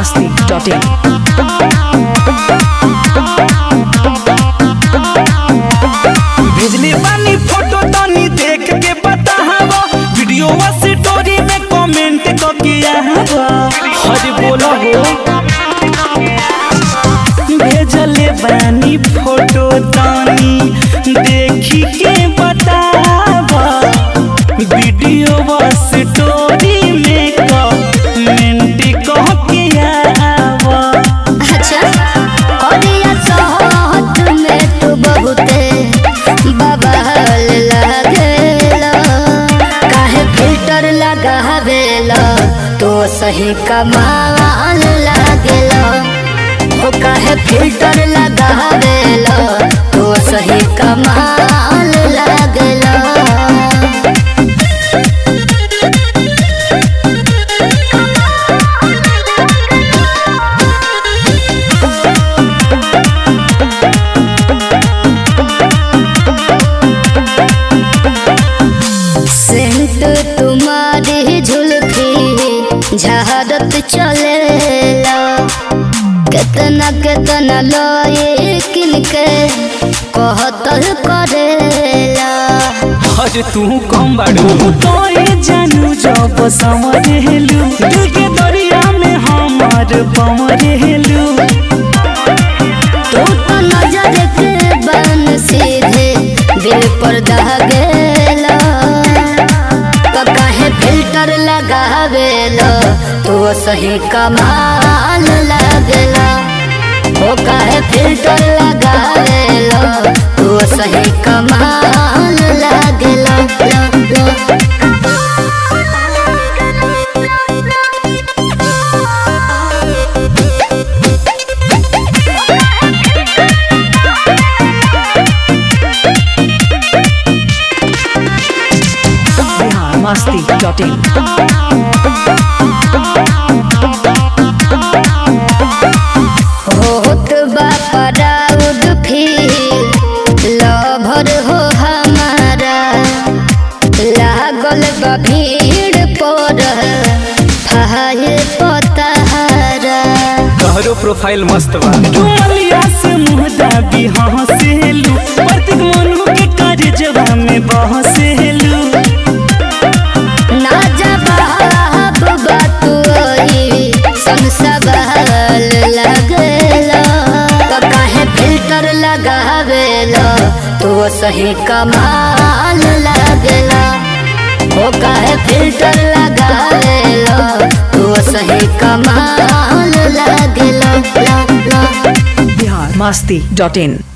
biharmasti.in भेजले बानी photo तनी देख के बताहबा वीडियो वा स्टोरी में कमेंट क के आहबा हरे बोला हो भेजले बानी फोटो तनी देखी के बतावा वीडियो वा स्टोरी में कमेंट क के आहबा अच्छा करिया सहत में तू बहुते बवाल लागेला काहे फिल्टर लगावेला तो सही कमाल लागेला हो काहे फिल्टर लगावेला तो सही कमाल लागेला सेंट तुम्हारी झुलकी झारत चलेला केतना केतना लोए किनके कहतल करेला अरे तू कम बाड़ू तोरे जानू जब समरेलू दिल के दरिया में हमार बमरेलू तू तो नजर के बन सीधे दिल पर दहगेला तो काहे फिल्टर लगावेला तू सही कमाल लागेला ओ काहे फिल्टर लगावेला तू सही कमाल लागेला ला, ला। biharmasti.in होत बा प्राउड फील लभर हो हमारा लागल बा भीड़ पर फाइल पतारा तोहरो प्रोफाइल मस्त बा डुमलिया से मुंह दाबी हंसेलू प्रतीक मनु के कार्य में बहसेलू ना जवाब बात आई संसवाल लगेला तो काहे फिल्टर लगावेला तो सही कमाल लगेला ओ काहे फिल्टर लगावेला तो सही कमाल लगेला ला, ला। biharmasti.in